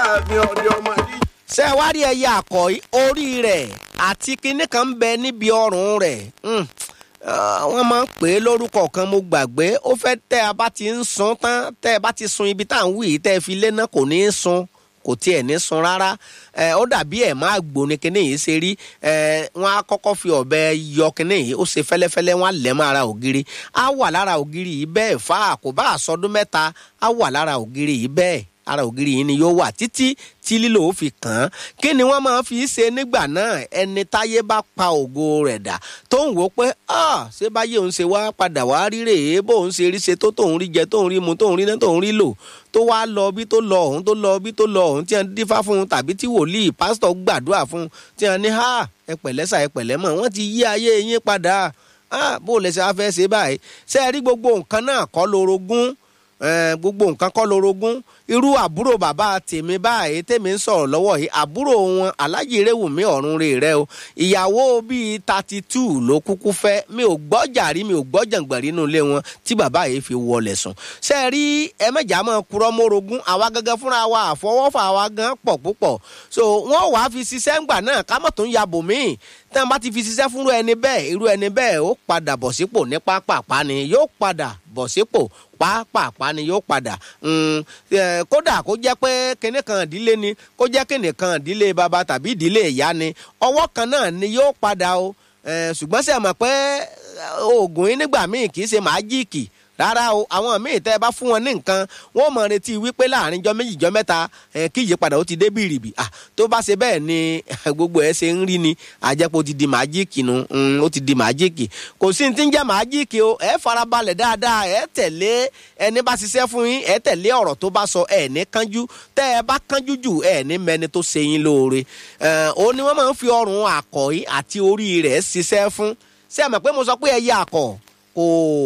láàfin ọdẹ ọmọ yìí. ṣé ẹ wá rí ẹyẹ àkọ́ orí rẹ̀ àti kinní kan ń bẹ níbi ọrùn rẹ̀ Hmm. Ah, wọ́n máa ń pè é lórúkọ kan mo gbàgbé ó fẹ́ tẹ́ ẹ bá ti ń sun tán tẹ́ ẹ bá ti sun ibi tá à ń wí yìí tẹ́ ẹ fi lé náà kò ní í sun kò tiẹ̀ ní sun rárá ẹ ó dàbí ẹ̀ máa gbóni kinní yìí ṣe rí ẹ wọ́n á kọ́kọ́ fi ọ̀bẹ yọ kinní yìí ó ṣe fẹ́lẹ́fẹ́lẹ́ wọ́n á lẹ̀ mọ́ ara ògiri á wà lára ògiri yìí bẹ́ẹ̀ fà á kò bá àsọdún mẹ́ta á wà lára ògiri yìí bẹ́ẹ̀ ara ògiri yìí ni yóò wà títí tí lílo ó fi kàn án kí ni wọ́n máa fi ṣe nígbà náà ẹni táyé bá pa ògo rẹ̀ dà tó ń wò ó pé ah ṣé báyé òun ṣe wá padà wá rí rèé bó òun ṣe rí ṣe tó tóun rí jẹ tóun rí mu tóun rí ná tóun rí lò tó wá lọ bí tó lọ òun tó lọ bí tó lọ òun tí wọ́n dífá fún un tàbí tí wòlíì pásítọ̀ gbàdúrà fún un tí wọ́n ní ha ẹ pẹ̀lẹ́ sà ẹ pẹ̀lẹ́ mọ̀ wọ́n ti yí ayé yín padà ah bó lẹ ṣe wá fẹ́ ṣe báyìí ṣé ẹ rí gbogbo nǹkan náà kọ́ lorogún Eh, gbogbo nǹkan kọ́ lorogún irú àbúrò bàbá tèmi báyìí tèmi ń sọ̀rọ̀ lọ́wọ́ yìí àbúrò wọn alájì rẹ̀wùmí ọ̀run rè rẹ o ìyàwó bíi thirty two ló kúkú fẹ́ mi ò gbọ́ jàrí mi ò gbọ́ jàǹgbàrí nínú ilé wọn tí bàbá yìí fi wọlé sùn ṣe é rí ẹ̀mẹ́jà máa kúrọ́ mórogún àwa gangan fúnra wa àfọwọ́fà wa gan pọ̀ púpọ̀ so wọ́n wàá fi ṣiṣẹ́ ńgbà náà ká mọ̀ tó ń yabò míì tẹ́ wọ́n bá ti fi ṣiṣẹ́ fúnrú ẹni bẹ́ẹ̀ irú ẹni bẹ́ẹ̀ ó padà bọ̀ sípò ní pápápá ni yóò padà bọ̀ sípò pàápàá ni yóò padà Mm, eh, kódà kó jẹ́ pé kinní kan ìdílé ni kó jẹ́ kinní kan ìdílé bàbá tàbí ìdílé ìyá ni ọwọ́ kan náà ni yóò padà o Eh, ṣùgbọ́n ṣe mọ̀ pé eh, oògùn yín nígbà míì kì í ṣe màájíìkì rárá o àwọn míì tẹ́ ẹ bá fún wọn ní nǹkan wọ́n mọ̀ retí wípé láàrin jọ méjì jọ mẹ́ta ẹ̀ kí ìyípadà ó ti dé bìrìbì ah tó bá ṣe bẹ́ẹ̀ ni gbogbo ẹ̀ ṣe ń rí ni àjẹpọ̀ ti di màájíìkì nu mm, ó ti di màájíìkì kò sí ní ti ń jẹ́ màájíìkì o ẹ̀ farabalẹ̀ dáadáa ẹ̀ tẹ̀lé ẹni bá ṣiṣẹ́ fún yín ẹ̀ tẹ̀lé ọ̀rọ̀ tó bá sọ ẹ̀ ní kánjú tẹ́ ẹ bá kánjú jù ẹ̀ ní mẹni tó ṣe yín lóore ẹ̀ òun ni wọ́n máa ń fi ọrùn àkọ́yí àti orí rẹ̀ ṣiṣẹ́ fún ṣé ẹ mọ̀ pé mo sọ pé ẹyẹ àkọ́ kò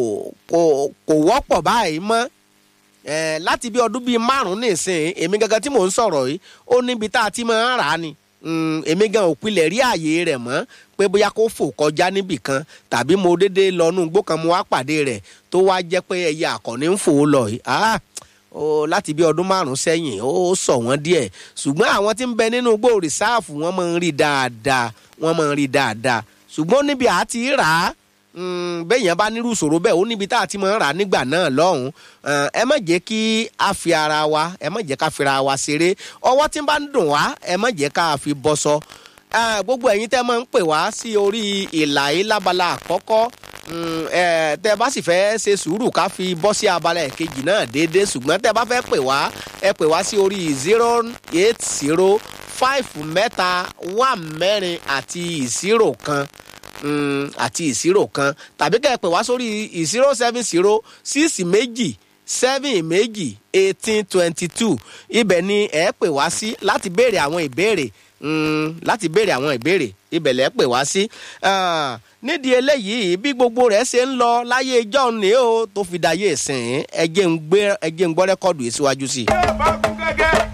kò kò wọ́pọ̀ báyìí mọ́ ẹ láti bí ọdún bíi márùn nísìnyí èmi gangan tí mò ń sọ̀rọ̀ yìí ó níbi tá a ti máa ń rà á ni Mm, èmi gan ò pilẹ̀ rí ààyè rẹ̀ mọ́ pé bóyá kó fò kọjá níbì kan tàbí mo déédéé lọ nú igbó kan mo wá pàdé rẹ̀ tó wá jẹ́ pé ẹyẹ àkọ́ni ń fò ó lọ yìí ah ó láti bí ọdún márùn sẹ́yìn ó sọ wọ́n díẹ̀ ṣùgbọ́n àwọn tí ń bẹ nínú igbó rìsáàfù wọ́n máa ń rí dáadáa wọ́n máa ń rí dáadáa ṣùgbọ́n níbi àti rà á bẹ́ẹ̀yàn bá nírú ìṣòro bẹ́ẹ̀ ó níbi tá a ti máa ń rà nígbà náà lọ́hùn ẹ má jẹ́ kí a fi ara wa ẹ má jẹ́ ká fi ara wa ṣeré ọwọ́ tí ń bá ń dùn wá ẹ má jẹ́ ká fi bọ́ sọ gbogbo ẹ̀yin tẹ́ máa ń pè wá sí orí ìlà yìí lábala àkọ́kọ́ tẹ́ bá sì fẹ́ ṣe sùúrù ká fi bọ́ sí abala ẹ̀kejì náà déédéé ṣùgbọ́n tẹ́ bá fẹ́ pè wá ẹ pè wá sí orí zero eight zero five mẹ́ta one mẹ́rin àti zero kan àti ìṣirò kan tàbí kẹ́ ẹ pè wá sórí zero seven zero six méjì seven méjì eighteen twenty two ibẹ̀ ni ẹ pè wá sí láti béèrè àwọn ìbéèrè láti béèrè àwọn ìbéèrè ibẹ̀ lẹ́ pè wá sí. nídìí eléyìí bí gbogbo rẹ̀ ṣe ń lọ láyé ìjọ ni ó tó fi dayé ìsìn ẹ jẹ́ ń gbọ́ rẹ́kọ́ọ̀dù yìí síwájú sí i. ẹ bá kú gẹ́gẹ́